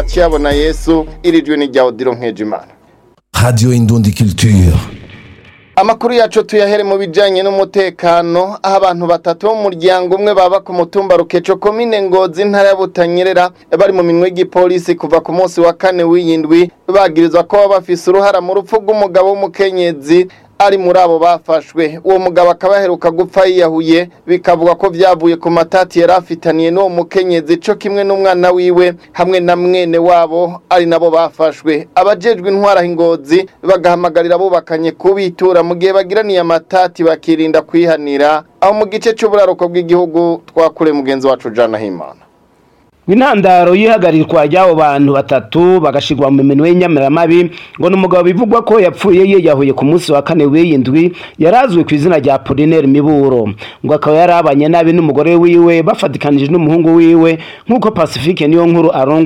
cyabona yesu irijwe n'irya odiro nkejimana Radio Indundi Culture. Amakuru yacu tuyahere mu bijanye n'umutekano aho abantu batatu bo mu muryango umwe baba ku mutumba Rukeco komine Ngozi ntara ya Butanyerera bari mu minwe y'igipolisi kuva ku munsi wa kane w'iyindwi bagirizwa ko baba bafise uruhara mu rupfu rw'umugabo w'umukenyezi ari muri abo bafashwe uwo mugabo akaba aheruka gupfa yiyahuye bikavuga ko vyavuye ku matati yari afitaniye n'uwo mukenyezi co kimwe n'umwana wiwe hamwe na mwene wabo ari nabo bafashwe abajejwe intwara ingozi bagahamagarira abubakanye kubitura mu gihe bagiraniye amatati bakirinda kwihanira aho mu gice c'uburaruko bw'igihugu twakure mugenzi wacu Jana Himana intandaro y'ihagarirwa ry'abo bantu batatu bagashirwa mu minwe y'inyamiramabi ngo ni umugabo bivugwa ko yapfuye yiyahuye ku munsi wa kane w'iyindwi yarazwi ku izina rya Apollinaire Miburo ngo akaba yarabanye nabi n'umugore wiwe bafatikanije n'umuhungu wiwe nk'uko Pacifique niyo nkuru arongo